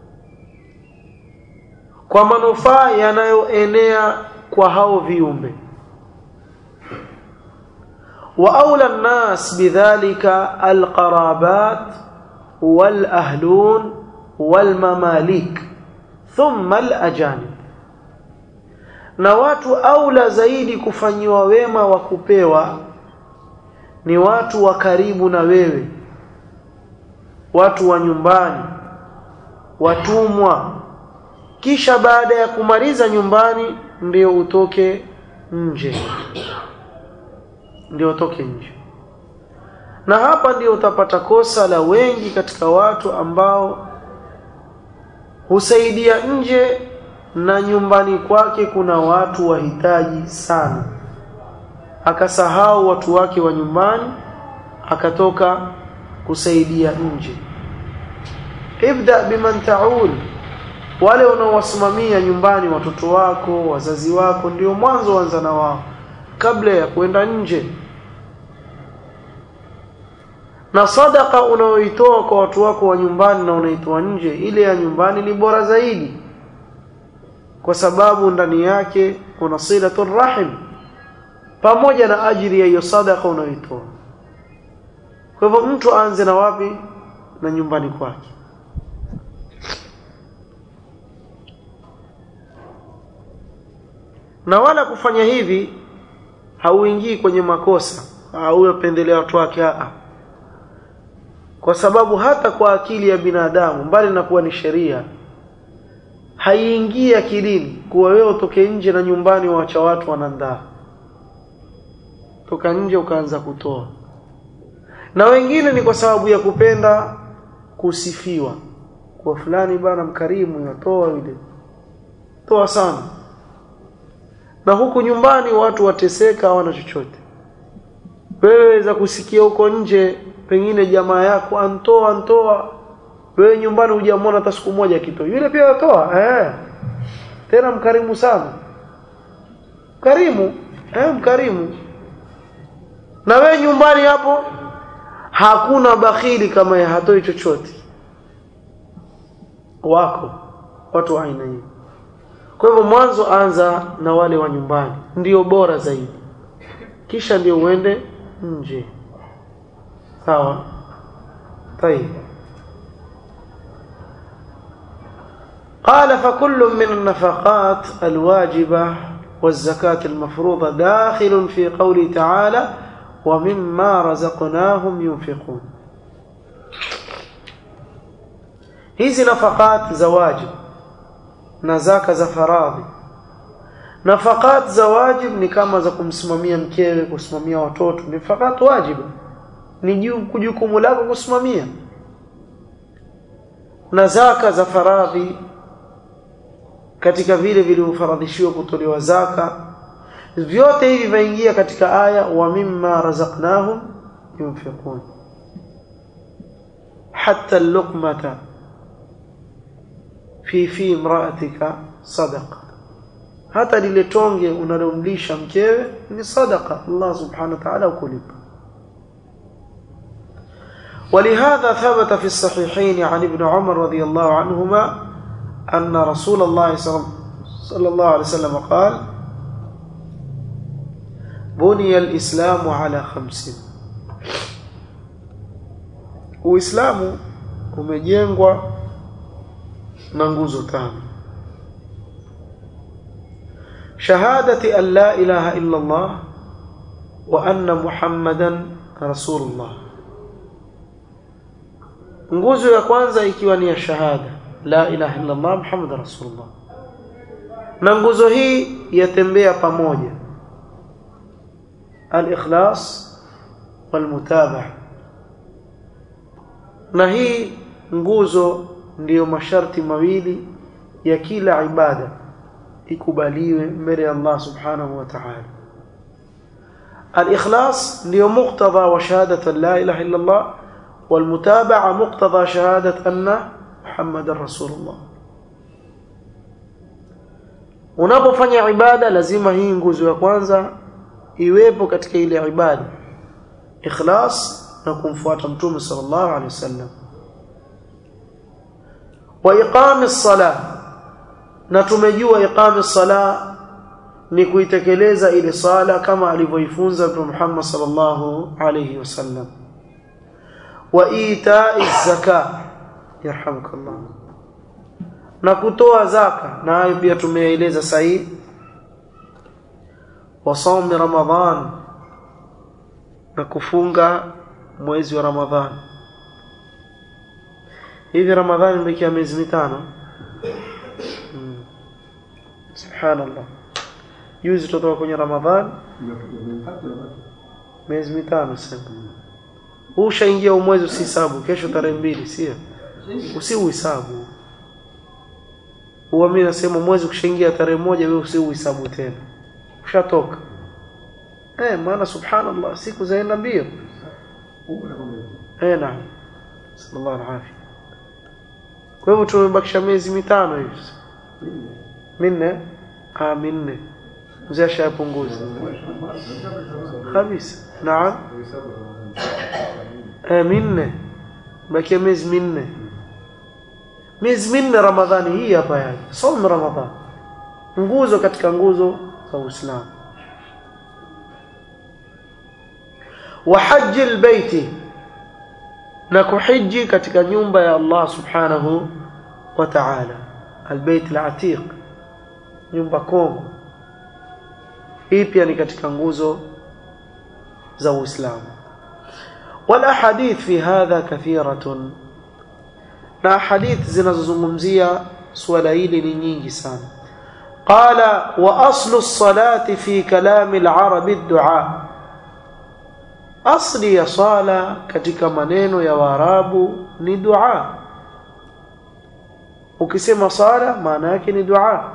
kwa manufaa yanayoenea kwa hao viumbe وأولى الناس بذلك القرابات والأهلون والمماليك ثم الأجانب na watu aula zaidi kufanyiwa wema wa kupewa ni watu wa karibu na wewe watu wa nyumbani watumwa kisha baada ya kumaliza nyumbani ndio utoke nje ndio utoke nje na hapa ndio utapata kosa la wengi katika watu ambao husaidia nje na nyumbani kwake kuna watu wahitaji sana akasahau watu wake wa nyumbani akatoka kusaidia nje ibda biman taul wale unaowasimamia nyumbani watoto wako wazazi wako ndio mwanzo anza na wao kabla ya kwenda nje na sadaka unaoitoa kwa watu wako wa nyumbani na unaitoa nje ile ya nyumbani ni bora zaidi kwa sababu ndani yake kuna silatul rahim pamoja na ajili ya hiyo sadaka unayoitoa kwa hivyo mtu aanze na wapi na nyumbani kwake na wala kufanya hivi hauingii kwenye makosa au unapendelea watu wake a kwa sababu hata kwa akili ya binadamu mbali na kuwa ni sheria haiingii akilini kuwa wewe utoke nje na nyumbani waacha watu wanandaa toka nje ukaanza kutoa na wengine ni kwa sababu ya kupenda kusifiwa kwa fulani bana mkarimu yatoa yule toa sana na huku nyumbani watu wateseka hawana chochote wewe za kusikia huko nje pengine jamaa yako antoa antoa wewe nyumbani hujamwona hata siku moja kitoa yule pia atoa eh tena mkarimu sana karimu eh mkarimu na wewe nyumbani hapo hakuna bakhili kama ya hatoi chochote wako watu wa aina hii kwa hivyo mwanzo anza na wale wa nyumbani ndio bora zaidi kisha ndio uende nje sawa طيب قال فكل من النفقات الواجبة والزكاة المفروضة داخل في قوله تعالى ومما رزقناهم ينفقون hizi nafakat za wajib na zaka za faradhi nafakat za wajib ni kama za kumsimamia mkewe kusimamia watoto ni fakat wajib ni jukumu lako kusimamia na zaka za faradhi katika vile vilivyofaradhishiwa kutolewa zaka vyote hivi vaingia katika aya wa mimma razaqnahum yunfiqun hatta luqmata fi fi imra'atika sadaqa hata lile tonge unalomlisha mkewe ni sadaqa Allah subhanahu wa ta'ala ukulipa ولهذا ثبت في الصحيحين عن ابن عمر رضي الله عنهما أن رسول الله صلى الله عليه وسلم قال بني الإسلام على خمس Uislamu umejengwa na nguzo tano. Shahadati an la ilaha illa Allah wa anna Muhammadan Rasulullah. Nguzo ya kwanza ikiwa ni ya shahada la ilaha illa Allah Muhammadan Rasulullah. Na nguzo hii yatembea pamoja. Al-ikhlas wal-mutabaa na hii nguzo ndiyo masharti mawili ya kila ibada ikubaliwe mbele ya Allah subhanahu wa ta'ala al-ikhlas ndiyo muqtada wa shahadatu la ilaha illa Allah والمتابعة مقتضى شهادة أن محمد رسول الله unapofanya ibada lazima hii nguzo ya kwanza iwepo katika ile ibada ikhlas na kumfuata mtume sallallahu alaihi wasallam wa iqamis sala na tumejua iqamis sala ni kuitekeleza ile sala kama alivyoifunza mtume Muhammad sallallahu alaihi wasallam wa ita'iz zaka yarhamukallah na kutoa zaka na hayo pia tumeeleza sahihi wa saumi ramadhan na kufunga mwezi wa ramadhan hivi ramadhani imekia miezi mitano hmm. subhanallah juzi tutoka kwenye ramadhan miezi mitano sasa huu ushaingia umwezi usihesabu kesho tarehe mbili sio usiuhesabu huwa mimi nasema mwezi ukishaingia tarehe moja wewe usiuhesabu tena ushatoka eh maana subhanallah siku zaenda mbio eh naam sallallahu alaihi kwa hivyo tumebakisha miezi mitano hivi minne ah minne mzee ashapunguza kabisa naam eh minne bakia miezi minne miezi minne ramadhani hii hapa yani somo ramadhani nguzo katika nguzo za uislamu wa haji albayti na kuhiji katika nyumba ya Allah subhanahu wa ta'ala albayt alatiq nyumba kongwe hii pia ni katika nguzo za uislamu والاحاديث في هذا كثيره na hadith zinazozungumzia swala hili ni nyingi sana qala wa aslu as-salati fi kalam al-arab ad-du'a asli ya sala katika maneno ya waarabu ni dua ukisema sala maana yake ni dua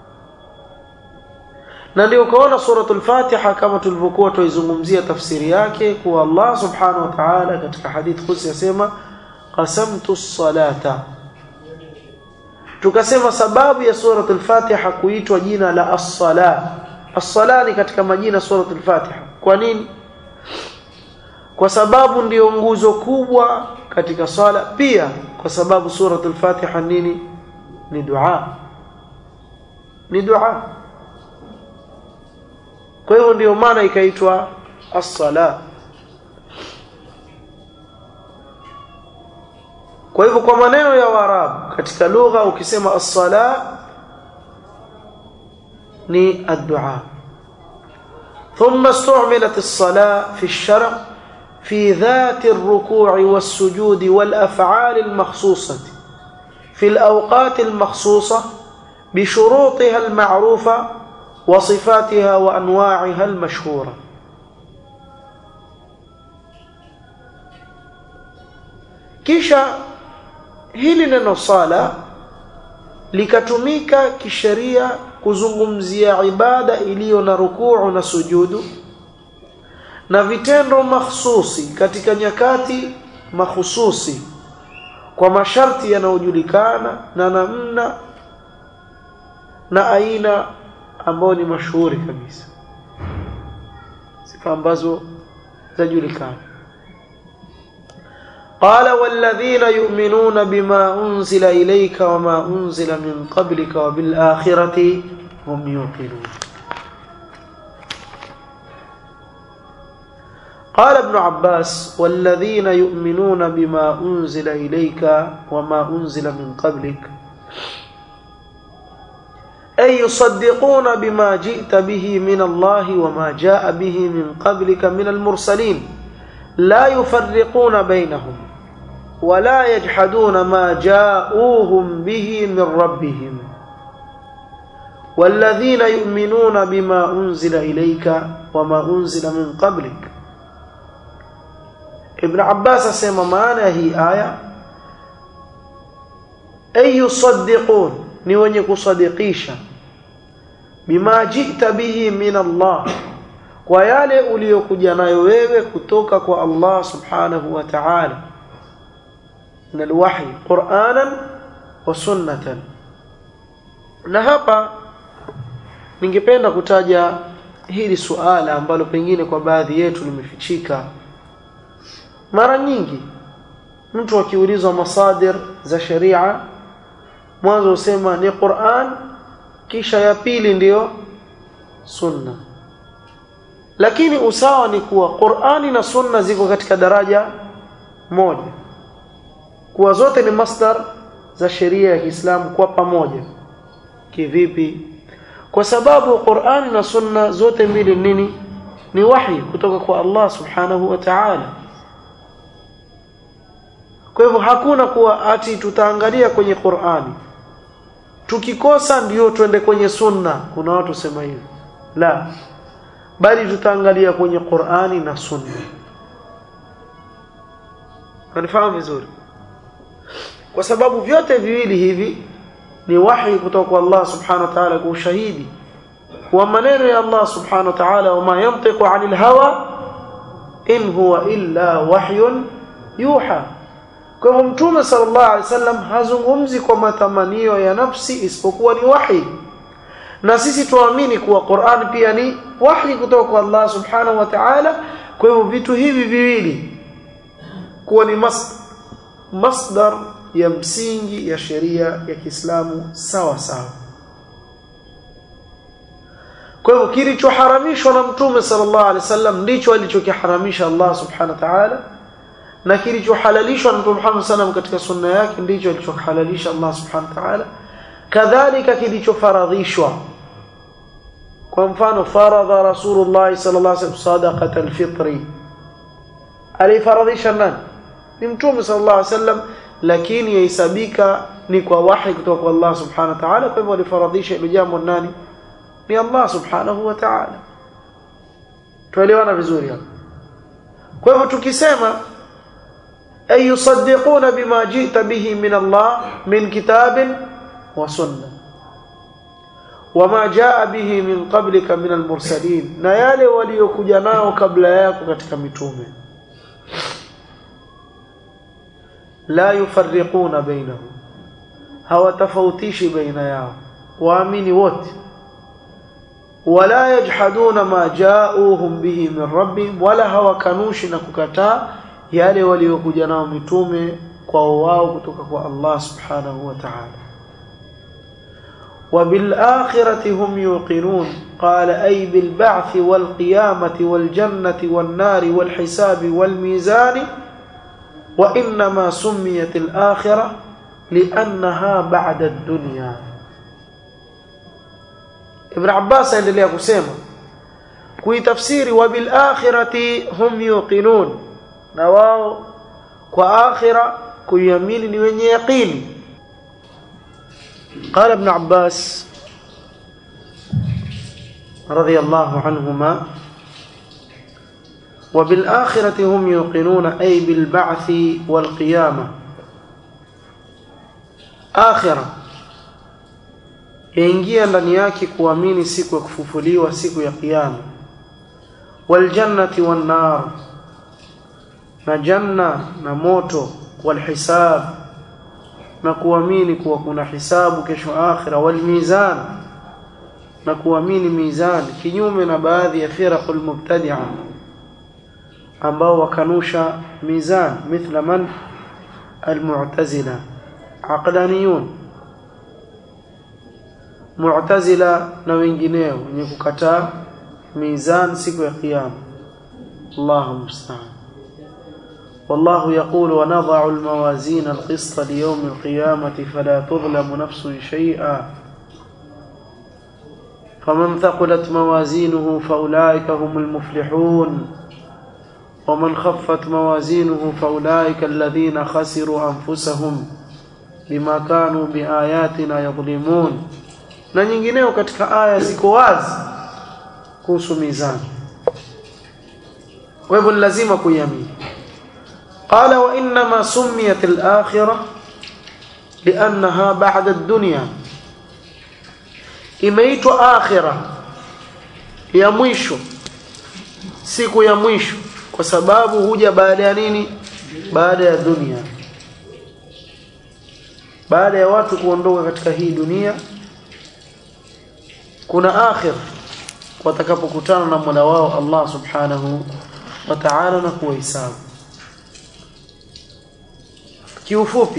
na ndio ukaona suratul fatiha kama tulivyokuwa tuizungumzia tafsiri yake kuwa Allah subhanahu wa ta'ala katika hadith kusi yasema qasamtu as-salata tukasema sababu ya suratul fatiha kuitwa jina la as-sala as-sala ni katika majina suratul fatiha kwa nini kwa sababu ndiyo nguzo kubwa katika swala pia kwa sababu suratul fatiha nini ni dua ni dua kwa hivyo ndio maana ikaitwa as-sala kwa hivyo kwa maneno ya Waarabu katika lugha ukisema as-sala ni ad-du'a ثم استعملت الصلاة في الشرع في ذات الركوع والسجود والأفعال المخصوصة في الأوقات المخصوصة بشروطها المعروفة وصفاتها وأنواعها المشهورة kisha hili neno sala likatumika kisheria kuzungumzia ibada iliyo na rukuu na sujudu na vitendo mahsusi katika nyakati mahususi kwa masharti yanayojulikana na namna na aina ambayo ni mashuhuri kabisa sifa ambazo zajulikana قال والذين يؤمنون بما أنزل إليك وما أنزل من قبلك وبالآخرة هم يوقنون قال ابن عباس والذين يؤمنون بما أنزل إليك وما أنزل من قبلك أي يصدقون بما جئت به من الله وما جاء به من قبلك من المرسلين لا يفرقون بينهم ولا يجحدون ما جاءوهم به من ربهم والذين يؤمنون بما أنزل إليك وما أنزل من قبلك ابن عباس سيما معنى هي آية أي يصدقون نيوني كصدقيشا بما جئت به من الله kwa yale uliyokuja nayo wewe kutoka kwa Allah subhanahu wa ta'ala min alwahy qur'anan wa sunnatan na hapa ningependa kutaja hili suala ambalo pengine kwa baadhi yetu limefichika mara nyingi mtu akiulizwa masadir za sharia mwanzo usema ni Qur'an kisha ya pili ndiyo sunna lakini usawa ni kuwa Qur'ani na Sunna ziko katika daraja moja kuwa zote ni masdar za sheria ya Kiislamu kwa pamoja kivipi kwa sababu Qur'ani na Sunna zote mbili nini ni wahi kutoka kwa Allah subhanahu wa ta'ala kwa hivyo hakuna kuwa ati tutaangalia kwenye Qur'ani tukikosa ndio twende kwenye sunna kuna watu sema hivyo la bali tutaangalia kwenye Qur'ani na sunna kanifahamu vizuri kwa sababu vyote viwili hivi ni wahi kutoka kwa Allah subhanahu wa ta'ala kwa ushahidi wa maneno ya Allah subhanahu wa ta'ala wama yantiqu 'anil hawa in huwa illa wahyun yuha kwa hivyo mtume sallallahu alaihi wasallam hazungumzi kwa matamanio ya nafsi isipokuwa ni wahi na sisi tuamini kuwa Qur'an pia ni wahi kutoka kwa Allah subhanahu wa ta'ala kwa hivyo vitu hivi viwili kuwa ni mas masdar ya msingi ya sheria ya Kiislamu sawa sawa kwa hivyo kilichoharamishwa na mtume sallallahu alaihi wasallam ndicho alichokiharamisha Allah subhanahu wa ta'ala na kilichohalalishwa na mtume Muhammad sallam katika sunna yake ndicho alichohalalisha Allah subhanahu wa ta'ala kadhalika kilichofaradhishwa kwa mfano faradha rasulullah sallallahu alaihi wasallam sadaqat alfitri alifaradhisha nani ni mtume sallallahu alaihi wasallam lakini yahesabika ni kwa wahi kutoka kwa Allah subhanahu wa ta'ala kwa hivyo alifaradhisha hilo jambo nani ni Allah subhanahu wa ta'ala tuelewana vizuri hapo kwa hivyo tukisema ay yusaddiquna bima jita bihi min Allah min kitabin wa sunna wama jaa bihi min qablika min almursalin na yale waliokuja nao kabla yako katika mitume la yufarriquna bainahum hawatafautishi baina yao waamini wote wala yajhaduna ma jaauhum bihi min rabbihim wala hawakanushi na kukataa yale waliokuja nao mitume kwao wao kutoka kwa Allah subhanahu wa ta'ala وبالآخرة هم يوقنون قال أي بالبعث والقيامة والجنة والنار والحساب والميزان وإنما سميت الآخرة لأنها بعد الدنيا ابن عباس endelea kusema kuitafsiri wabilakhirati hum yuqinun na wao kwa akhira kuiamini ni wenye yaqini قال ابن عباس رضي الله عنهما وبالآخرة هم يوقنون أي بالبعث والقيامة آخرة yaingia ndani yake kuamini siku ya kufufuliwa siku ya kiyama waljannati wannar na janna na moto walhisab na kuamini kuwa kuna hisabu kesho akhira walmizan na kuamini mizan kinyume na baadhi ya firaqul mubtadi'a ambao wakanusha mizan mithla man almu'tazila aqlaniyun mu'tazila na wengineo wenye kukataa mizan siku ya kiyama Allahu musta'an والله يقول ونضع الموازين القسط ليوم القيامة فلا تظلم نفس شيئا فمن ثقلت موازينه فأولئك هم المفلحون ومن خفت موازينه فأولئك الذين خسروا أنفسهم بما كانوا بآياتنا يظلمون na nyingineo katika aya ziko wazi kuhusu mizani kwa hivyo lazima kuiamini قال وإنما سميت الآخرة لأنها بعد الدنيا imeitwa akhira ya mwisho siku ya mwisho kwa sababu huja baada ya nini baada ya dunia baada ya watu kuondoka katika hii dunia kuna akhir watakapokutana na Mola wao Allah subhanahu wa ta'ala na kuwahesabu kiufupi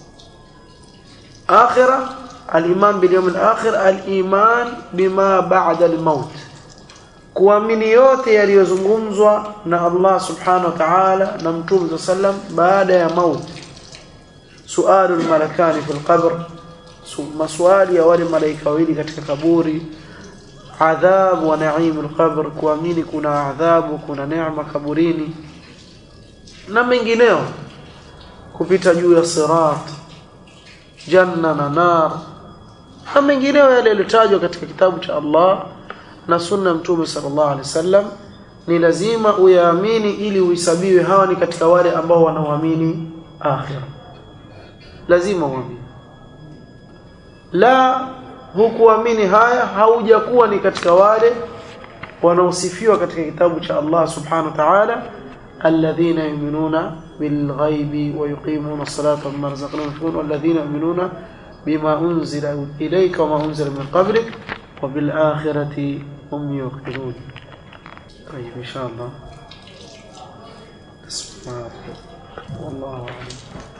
akhira al-iman bil yawm al-akhir al-iman bima ba'da al-maut kuamini yote yaliyozungumzwa na Allah subhanahu wa ta'ala na mtume sallam baada ya mauti sualu al-malakani fil qabr maswali ya wale malaika wawili katika kaburi adhabu wa naimul qabr kuamini kuna adhabu kuna neema kaburini na mengineo kupita juu ya sirat janna na nar na mengineo yale yaliyotajwa katika kitabu cha Allah na sunna mtume sallallahu alaihi wasallam ni lazima uyaamini ili uhesabiwe hawa ni katika wale ambao wanaoamini akhira lazima uamini la hukuamini haya haujakuwa ni katika wale wanaosifiwa katika kitabu cha Allah subhanahu wa ta'ala alladhina yu'minuna bilghaibi wa yuqimuna as-salata wa mimma razaqnahum yunfiqun walladhina yu'minuna bima unzila ilayka wa ma unzila min qablik wa bil akhirati hum yuqinun طيب ان شاء الله اسمع والله اعلم